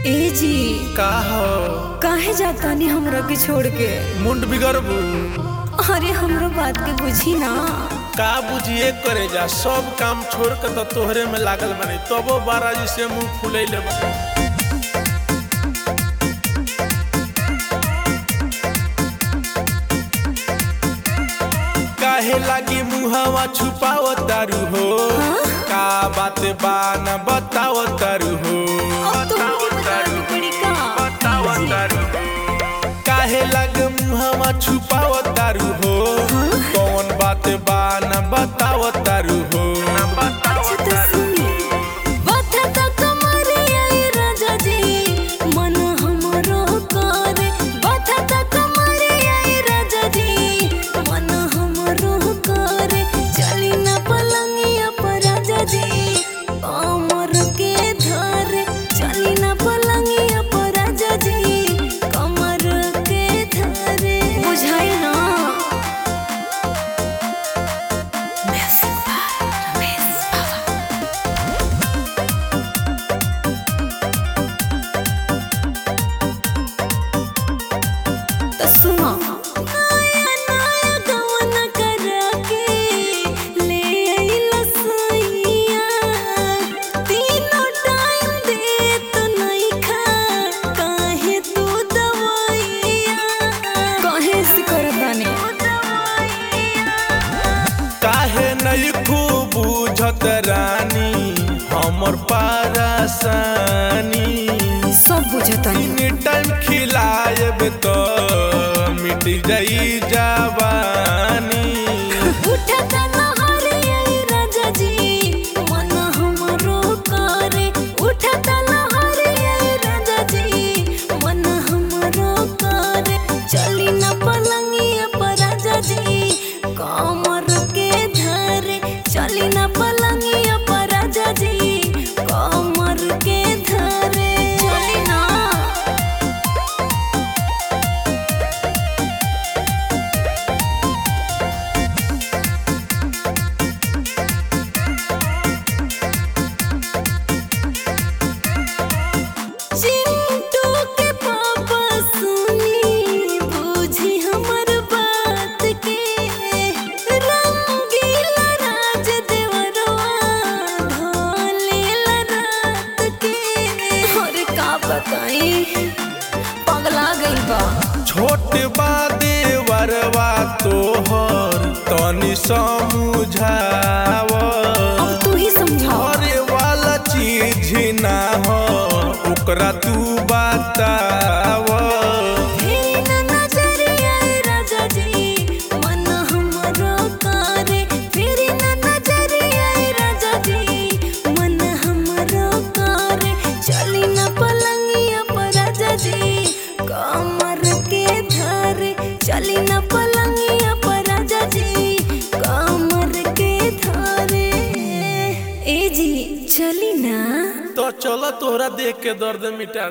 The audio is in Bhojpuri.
ए जी का हो काहे जातानी हमरा के छोड़ के मुंड बिगड़बू अरे हमरो बात के बुझी ना का बुझिए करे जा सब काम छोड़ के तो तोहरे में लागल बने तबो बारा जी से मुंह फुले ले काहे लागी मुहवा छुपाव तारू हो का बात बा न बताव तारू हो अब तो मुझे बता दो पड़ी का बताव तारू काहे लग मुहवा छुपाव तारू हो कौन बात बा न बताव तारू हो न बताव अच्छा तो सुनी बता ता कमरिया ए राजा जी मन हमरो करे बता ता कमरिया ए राजा जी मन हमरो करे चली ना पलंगिया पर राजा जी कमर के धरे चली ना पलंगिया पर राजा जी कमर के धरे बुझाई ना म्यूजिक बाय रमेश बाबा तो सुनो नया नया गवन करा के ले आइला सैया तीनों टाइम दे तो नहीं खा काहे तू दवाइया काहे से करदाने काहे नहीं खूब बुझत रानी हमर पारासानी सब बुझतानी तीन टाइम खिलाएब तो मिट जाई जवानी उठता लहरिया राजा जी मन हमरो करे उठता लहरिया राजा जी मन हमरो करे चली न पलंगिया पर राजा जी कमर के धरे चली न पलंगिया पर राजा जी कमर के धरे चली ना चिंटू के पापा सुनी बूझी हमर बात के रंगीला राज देवरवा भोलेला रात के अरे का बताई पगला गई बा छोट बा देवरवा तोहर तनी समझाव अब तू ही समझाओ घरे वाला चीज ना हो ओकरा तू बताव फेरी ना नजरिया राजा जी मन हमरो करे फेरी ना नजरिया राजा जी मन हमरो करे चली ना पलंगिया पर राजा जी कमर के धरे चली ना पलंगिया पर राजा जी कमर के धरे ए जी चली ना तो चलो तोहरा देख के दर्द मिटा